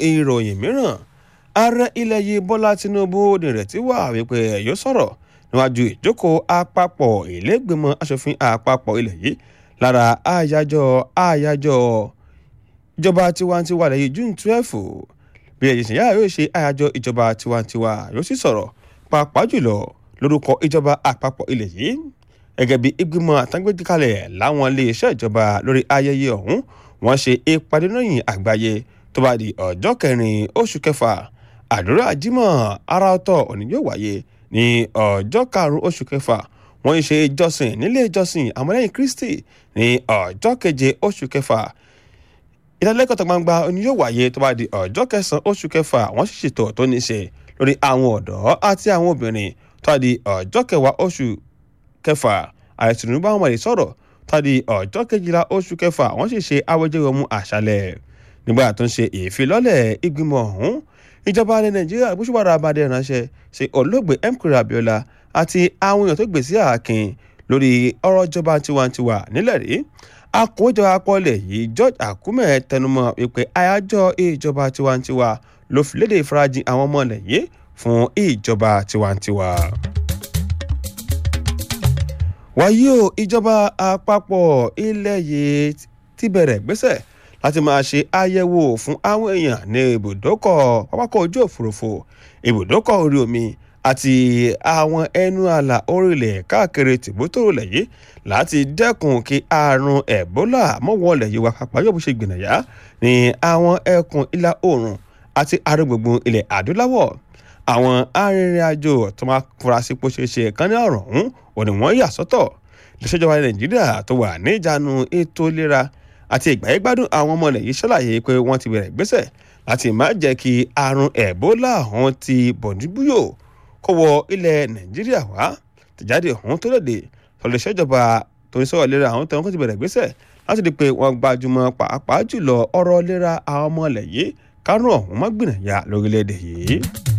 ìròyìn mìíràn ààrẹ ilẹ̀ yìí bọ́lá tinubu nírètí wà wípé yóò sọ̀rọ̀ níwájú ìjókòó àpapọ̀ ìlẹ́gbẹ̀mọ́ asòfin àpapọ̀ ilẹ̀ yìí lára àyájọ́ àyájọ́ ìjọba tiwantiwa lẹ́yìn june twelve bí ẹ̀jẹ̀ sìn yára yóò ṣe àyájọ́ ìjọba tiwantiwa yóò sì sọ̀rọ̀ pàápàá jùlọ lórúkọ ìjọba àpapọ̀ ilẹ̀ yìí gẹ́gẹ́ bí ìgbìmọ̀ àtàgbẹ́kalẹ̀ láwọn iléeṣẹ́ ìjọba lórí ayẹyẹ ọ̀hún wọ́n ṣe ìpàdé lóyìn àgbáyé tó bá di ọjọ́ kẹrin oṣù kẹfà àdúrà jímọ̀ ara ọ̀tọ̀ òní yóò wáyé ní ọjọ́ karùn-ún oṣù kẹfà wọ́n ṣe ìjọsìn nílé ìjọsìn àmọ́lẹ́yìn kristi ní ọjọ́ keje oṣù kẹfà ìdánilẹ́kọ̀ọ́ tó gbangba òní yóò wáyé tó bá di ọjọ́ kẹsàn-án oṣù kẹfà wọ́n sì ṣètò tó ní ṣe lórí àwọn ọ̀dọ́ àti àwọn obìnrin tó bá di ọjọ́ kẹwàá oṣù kẹfà ààrẹ tinubu àwọn ọmọdé sọ̀rọ̀ tó bá di ọjọ́ kejìlá oṣù kẹfà wọ́n sì ṣe awẹ́jẹ́wọ̀mú àṣálẹ̀ nígbà tó ń ṣe ìfilọ́lẹ̀ ìgbìmọ̀ ọ̀hún ìjọba ilẹ̀ nàìjíríà gbósùbàrà abadé ránṣẹ́ sí olóògbé mkiri abiola àti àwọn èèyàn tó gbé sí ààkìn lórí ọ̀rọ̀ ìjọba tiwantiwa nílẹ̀ rí akọ̀wéjọba akọ́lẹ̀ yìí george akume tẹnumọ́ wípé àyájọ́ ìjọba tiwantiwa ló fi léde ìfarajìn àwọn ọmọ ilẹ̀ yìí fún ìjọba tiwantiwa. wàyí o ìjọba àpapọ̀ ilẹ̀ yìí ti bẹ̀rẹ̀ gbéṣẹ̀ láti máa ṣe àyẹ̀wò fún àwọn èèyàn ní ibùdókọ̀ pápákọ̀ ojú òfurufú ibùdókọ̀ orí omi àti àwọn ẹnu àlà orílẹ̀ káàkiri tìbútòrò yìí láti dẹ́kun kí àrùn ẹ̀bólà mọ́wọ́lẹ̀ yìí wá kápá yóò bó ṣe gbìnàyà ní àwọn ẹkùn ìlà oòrùn àti àrùngbùngbùn ilẹ̀ adúláwọ̀ àwọn arìnrìn-àjò tó máa fura sí pé ṣeéṣe kan ní ọ̀rọ̀ ọ̀hún òní wọ́n yà sọ́tọ̀ ìṣèjọba nàìjíríà tó wà ní ìjánu ètò ìlera àti ìgbàyẹ̀gbádùn àwọn ọmọ ilẹ̀ yìí ṣàlàyé pé wọ́n ti bẹ̀rẹ̀ gbésẹ̀ láti má jẹ́ kí àrùn ẹ̀bólà ọ̀hún ti bọ̀dúbúyò kó wọ ilẹ̀ nàìjíríà wá tìjáde ọ̀hún tó lòdì tọ́lẹ̀ ìṣèjọba tó ń sọ̀rọ̀ lera àwọn tẹ̀wọ́n kó ti bẹ̀rẹ̀ gbésẹ̀ láti di pé wọ́n gbajúmọ̀ pàápàá jùlọ ọ̀rọ̀ lera àwọn ọmọ ilẹ̀ yìí kárùn ọ̀hún má gbìnàyà lórílẹ̀‐èdè yìí.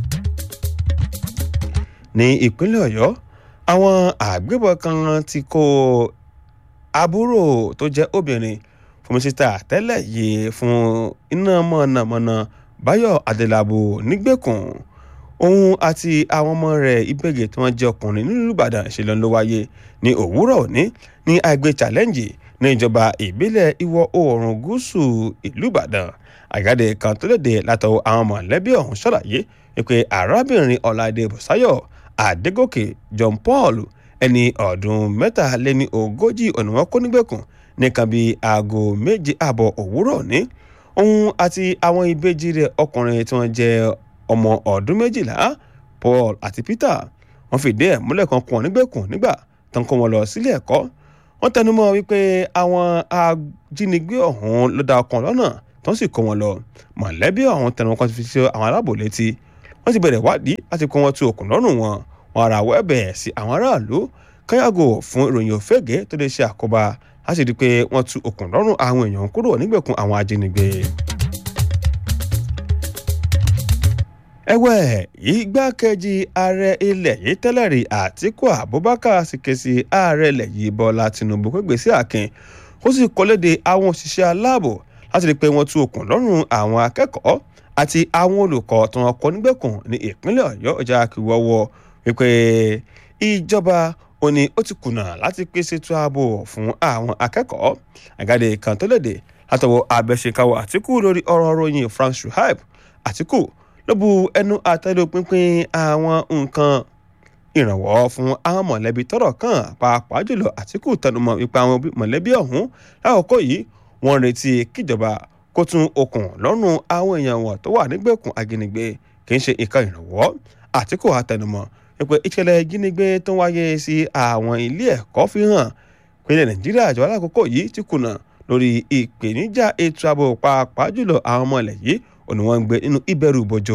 ní ìpínlẹ̀ ọ̀yọ́ àwọn àgbébọn kan ti kó àbúrò tó jẹ́ obìnrin fún mínísítà tẹ́lẹ̀ yìí fún iná mọ̀nàmọ́ná báyọ̀ adélábù nígbèkùn òun àti àwọn ọmọ rẹ̀ ìbẹ̀gẹ̀ tí wọ́n jẹ́ ọkùnrin nílùú ìbàdàn ìṣẹ̀lẹ̀ ló wáyé ní òwúrọ̀ òní ní àgbè challenge ní ìjọba ìbílẹ̀ ìwọ̀ oòrùn gúúsù ìlú ìbàdàn àgáde kan tó léde látọwọ́ àwọn mọ̀lẹ́bí ọ̀hún ṣàlàyé pé arábìnrin ọ̀làdé bùsáyọ̀ àdégòkè john paul ẹni ọdún mẹ́tàléní ogójì ọ̀nà wọn kó nígbèkùn nìkan bíi aago méje ààbọ̀ òwúrọ̀ ní òun àti àwọn ìbejì rẹ̀ ọkùnrin tí wọ́n jẹ́ ọmọ ọdún méjìlá paul àti peter wọ́n fìdí ẹ̀ múlẹ̀ kan kún wọn nígbèkùn nígbà tó ń kó wọn lọ sílé ẹ̀kọ́ wọ́n tẹnumọ́ wípé àwọn ajínigbé ọ̀hún ló dá ọkàn lọ́nà tó ń sì kó wọn lọ mọ̀lẹ́bí ọ̀hún tẹnumọ́ kan ti fi ṣe àwọn aláàbò létí wọ́n ti bẹ̀rẹ̀ wádìí láti kó wọn tu òkun lọ́rùn wọn wọn ara wẹ́bẹ̀ sí àwọn aráàlú káyàgò fún ìròyìn òfégè tó lè ṣe àkóbá láti rí i pé wọ́n tu òkun lọ́rùn àwọn èèyàn kúrò nígbèkùn àwọn ajínigbé. ẹ̀wẹ̀ igbákejì ààrẹ ilẹ̀ yìí tẹ́lẹ̀ rí àtíkù abubakar sì ké sí ààrẹ ilẹ̀ yìí bọ́lá tinubu pé gbèsè àkìn ó sì kọ́lédè àwọn òṣìṣẹ́ aláàbò láti rí i pé wọ́n tú okùn lọ́rùn àwọn akẹ́kọ̀ọ́ àti àwọn olùkọ́ tí wọ́n kọ́ nígbèkùn ní ìpínlẹ̀ ọ̀yọ́ ọjà kìwọ́wọ́ wípé ìjọba ó ní ó ti kùnà láti pèsè ètò ààbò fún àwọn akẹ́kọ̀ọ́ àgàdé kan tó léde látọwọ́ abẹ́ṣekáwọ́ àtìkù lórí ọ̀rọ̀ ròyìn frank shuaib àtìkù ló bu ẹnu àtẹ́lù pínpín àwọn nǹkan ìrànwọ́ fún àwọn mọ̀lẹ́bí tọ́rọ̀ kàn pàápàá jùlọ àtìkù tẹnumọ́ wípé àwọn mọ̀lẹ́bí ọ̀hún lákòókò yìí wọ́n retí kíjọba kó tún okùn lọ́rùn àwọn èèyàn wọn tó wà nígbèkùn ajínigbé kì í ṣe nǹkan ìrànwọ́ àtìkù àtẹnumọ́ wípé ìṣẹ̀lẹ̀ ìjínigbé tó ń wáyé sí àwọn ilé ẹ̀kọ́ fi hàn pé ilẹ̀ nàìjíríà àjọ alákòókò yìí ti kùnà lórí ìpèníjà ètò ààbò pàápàá jùlọ àwọn ọmọ ilẹ̀ yìí òní wọ́n ń gbé nínú ìbẹ̀rù bòjò.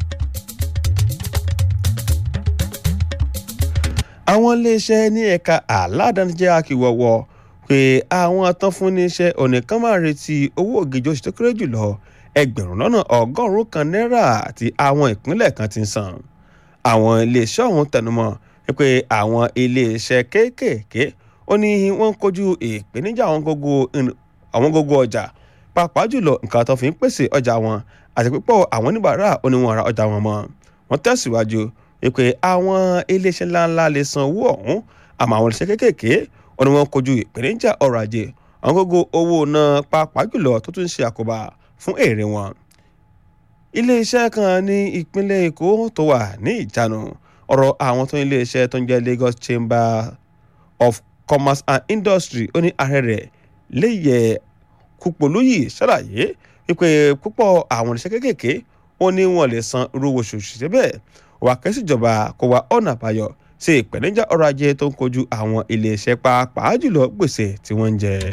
àwọn iléeṣẹ́ ní ẹ̀ka aládàáni jẹ́ àkíwọ̀wọ́ pé àwọn tán fún níṣẹ́ ọ̀nìkan máa retí owó ògèjì oṣù tó kéré jùlọ ẹgbẹ̀rún lọ́nà ọgọ́rùn-ún kan náírà àti àwọn ìpínlẹ̀ kan ti ń san. àwọn iléeṣẹ́ ọ̀hún tẹnumọ́ pé àwọn iléeṣẹ́ kéékèèké ó ní wọ́n ń kojú ìpèníjà àwọn gógó ọjà pàápàá jùlọ nǹkan tó fi ń pèsè ọjà wọn àti pípọ̀ àwọn oníbàárà oníwọ̀n ra ọjà wọn mọ́ wọ́n tẹ̀síwájú wípé àwọn iléeṣẹ́ ńláńlá lè san owó ọ̀hún àmọ́ àwọn iléeṣẹ́ kéékèèké wọn ni wọ́n kojú ìpèníjà ọrọ̀ ajé àwọn gógó owó náà pàápàá jùlọ tó tún ṣe àkóbá fún èrè wọn. iléeṣẹ́ kan ní ìpínlẹ̀ èkó tó wà ní ìjánu ọ̀rọ̀ àwọn tó ní iléeṣẹ́ tó ń jẹ́ Lagos Chamber of Commerce and Industry ó ní ààrẹ rẹ̀ léyẹ Kúpolóyè ṣàlàyé wípé púpọ̀ àwọn iléeṣẹ́ kéékèèké ó ní wọn lè san irú oṣù síbẹ̀ wà kẹ́sìjọba kó wá ọ̀nà àbáyọ sí ìpèníjà ọrọ̀ ajé tó ń kojú àwọn iléeṣẹ́ pàápàá jùlọ gbèsè tí wọ́n ń jẹ.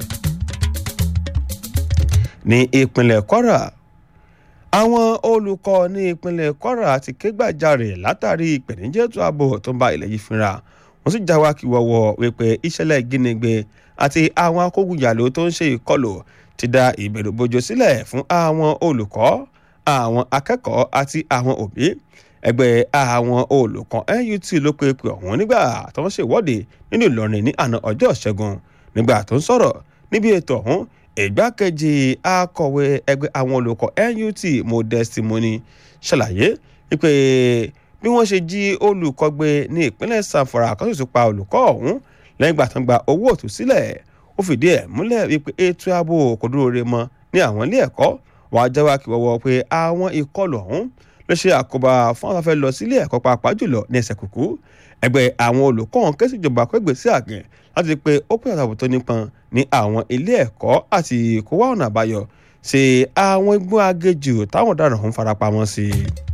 ní ìpínlẹ̀ Kwara àwọn olùkọ́ ní ìpínlẹ̀ Kwara ti ké gbàjarè látàrí ìpèníjà ètò ààbò tó ń bá ilẹ̀ yìí fínra wọ́n sì já wa kí wọ́wọ́ wípé ìṣẹ̀lẹ̀ ìjínigbé àti àwọn akógunjàló tó ń ṣe ìkọlù ti dá ìbẹ̀rù bojo sílẹ̀ fún àwọn olùkọ́ àwọn akẹ́kọ̀ọ́ àti àwọn òbí ẹgbẹ́ àwọn olùkọ́ NUT ló pe pé ọ̀hún nígbà tó ń ṣèwọ́de nínú Ìlọrin ní àná ọjọ́ Ṣẹ́gun nígbà tó ń sọ̀rọ̀ níbi ètò ọ̀hún ìgbákejì akọ̀wé ẹgbẹ́ àwọn olùkọ́ NUT Modesty Moni ṣàlàyé wípé bí wọ́n ṣe jí olùkọ́ gbé ní ìpínlẹ̀ Zamfara kan sì tún pa olùkọ́ ọ̀hún lẹ́yìn ìgbà tó ń gba owó òtúsílẹ̀ ó fìdí ẹ̀ múlẹ̀ wípé ètò ààbò kò dúró re mọ́ ní àwọn ilé ẹ̀kọ́ wàá jáwá kí wọ́wọ́ pé àwọn ìkọlù ọ̀hún ló ṣe àkóbá fún àwọn afẹ́ lọ sílé ẹ̀kọ́ pàápàá jùlọ ní ẹsẹ̀ kùkú ẹgbẹ́ àwọn olùkọ́ ọ̀hún ké síjọba kó gbèsè àgẹ̀ láti pé ó pè àtàwọn tó nípọn ní àwọn ilé ẹ̀kọ́ àti kó wá ọ̀nà àbáyọ sí àwọn igbó agéjù táwọn ọ̀daràn ọ̀hún farapamọ́ sí.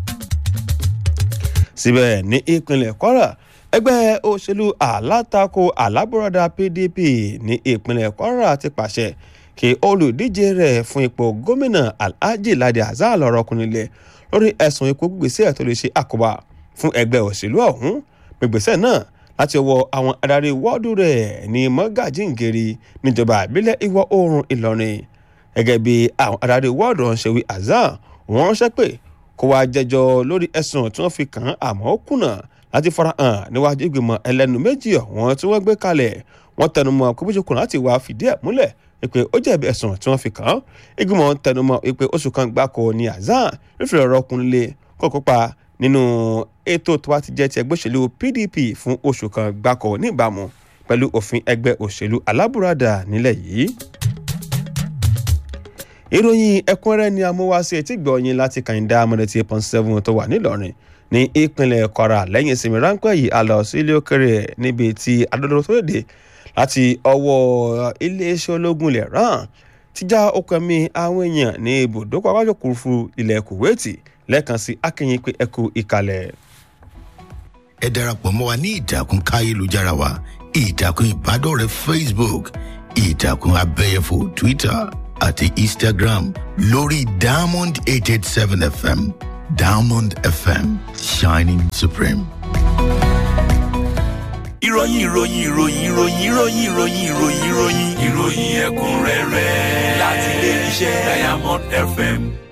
síbẹ̀ ní ìpínlẹ̀ Kwara ẹgbẹ́ òṣèlú alátakò alábùradà PDP ní ìpínlẹ̀ Kwara ti pàṣẹ kí olùdíje rẹ̀ fún ipò gómìnà Alhaji Ladi Hasan lọ́rọ̀ kúnilẹ̀ lórí ẹ̀sùn ikú gbèsè tó lè ṣe àkóbá fún ẹgbẹ́ òṣèlú ọ̀hún gbègbèsè náà láti ọwọ́ àwọn adarí wọ́ọ̀dù rẹ̀ ní mọ́gàjíǹgèrè níjọba ìbílẹ̀ ìwọ̀ oòrùn Ìlọrin gẹ́gẹ́ bí àwọn adarí wọ́ọ̀dù ọ̀hún ṣe wí Hasan wọ́n ránṣẹ́ pé kó wá jẹjọ́ lórí ẹ̀sùn tí wọ́n fi kàn án àmọ́ ó kùnà láti farahàn níwájú ìgbìmọ̀ ẹlẹ́nu méjì ọ̀hún tí wọ́n gbé kalẹ̀ wọ́n tẹnumọ́ pé bó ṣe kùnà láti wá fìdí ẹ̀ múlẹ̀ wípé ó jẹ̀bi ẹ̀sùn tí wọ́n fi kàn án ìgbìmọ̀ tẹnumọ́ wípé oṣù kan gbáko ní Hasan fífi ọ̀rọ̀ kunlé kó kópa nínú ètò tó wá ti jẹ́ ti ẹgbẹ́ òṣèlú PDP fún oṣù kan gbáko níbàámu pẹ̀lú òfin ẹgbẹ́ òṣèlú alábùradà nílẹ̀ yìí. ìròyìn ẹ̀kúnrẹ́rẹ́ ni amúwáṣe etí gbọ̀nyìn láti kàìndá amọ̀dẹ̀tì pọ́n seven tó wà nílọrin ní ìpínlẹ̀ Kwara lẹ́yìn ìsinmi ráńpẹ́ yìí a lọ sí ilé òkèrè níbi tí adọ́dọ́ tó léde láti ọwọ́ iléeṣẹ́ ológun ilẹ̀ rán ti já okùn ẹ̀mí àwọn èèyàn ní ibùdókọ̀ awájọ kúrúfú ilẹ̀ Kuwaiti lẹ́ẹ̀kan sí akínyìn pé ẹkú ìkàlẹ̀. ẹ darapọ̀ mọ́ wa ní ìtàkùn káyélujára wa ìtàkùn ìbádọ́rẹ̀ẹ́ Facebook ìtàkùn abẹ́yẹfò Twitter àti Instagram lórí Diamond eight eight seven FM Diamond FM shining supreme. ìròyìn ìròyìn ìròyìn ìròyìn ìròyìn ìròyìn ìròyìn ìròyìn ìròyìn ẹ̀kúnrẹ́rẹ́ láti ilé iṣẹ́ Diamond FM.